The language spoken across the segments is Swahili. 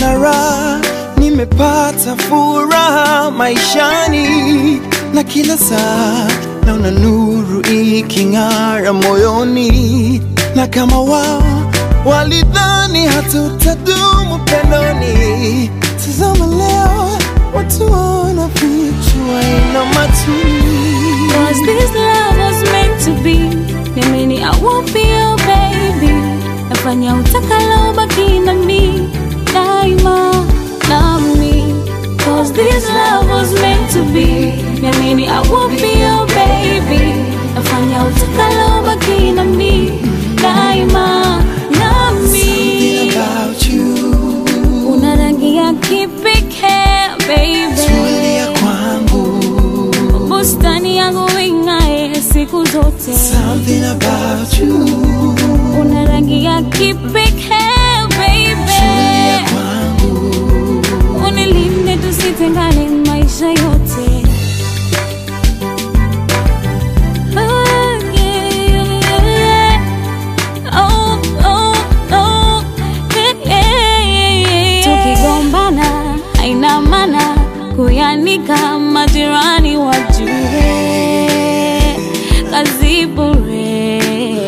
nimepata raha, nimepata furaha maishani, na kila saa naona nuru iking'ara moyoni, na kama wao walidhani hatutadumu pendoni, tazama leo watu wanafichwa ina matuni Cause this love was meant to be Niamini I won't be your baby Nafanya utakalo baki na mi Daima nami Cause this love was meant to be Niamini I won't be your baby Nafanya utakalo baki na mi Daima Something nami about you Una rangi ya kipekee baby tulia kwangu bustani yangu ing'ae siku zote, Something about you una rangi ya kipekee tulia baby, kwangu unilinde tusitengane maisha yote. Oh, yeah, yeah. Oh, oh, oh, yeah, yeah. Tukigombana haina maana kuyanika majirani wajue kazi bure.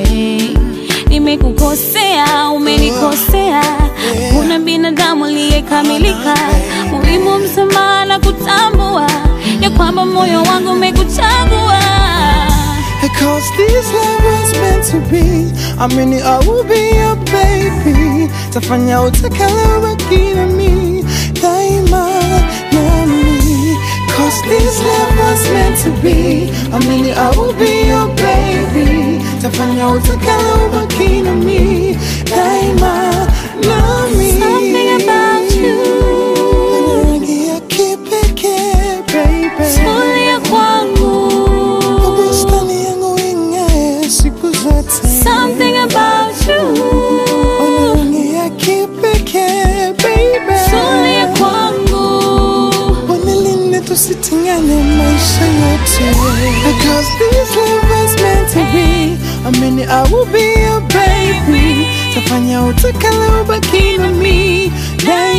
Nimekukosea, umenikosea, kuna binadamu aliyekamilika. Muhimu msamaha na kutambua ya kwamba moyo wangu umekuchagua. Cause this love was meant to be I mean I will be your baby Tafanya utakalo baki na mi Daima nami Cause this love was meant to be I mean I will be your baby Tafanya utakalo baki na mi Daima nami Something about you. Rangi ya kipekee baby Tulia kwangu. Bustani yangu ing'ae siku zote. Something about you. Ona rangi ya kipekee, baby. Tulia kwangu. Wanilinde tusitengane maisha yote. Because this love was meant to be. Amini I will be your baby. Tafanya utakalo baki na mi daima.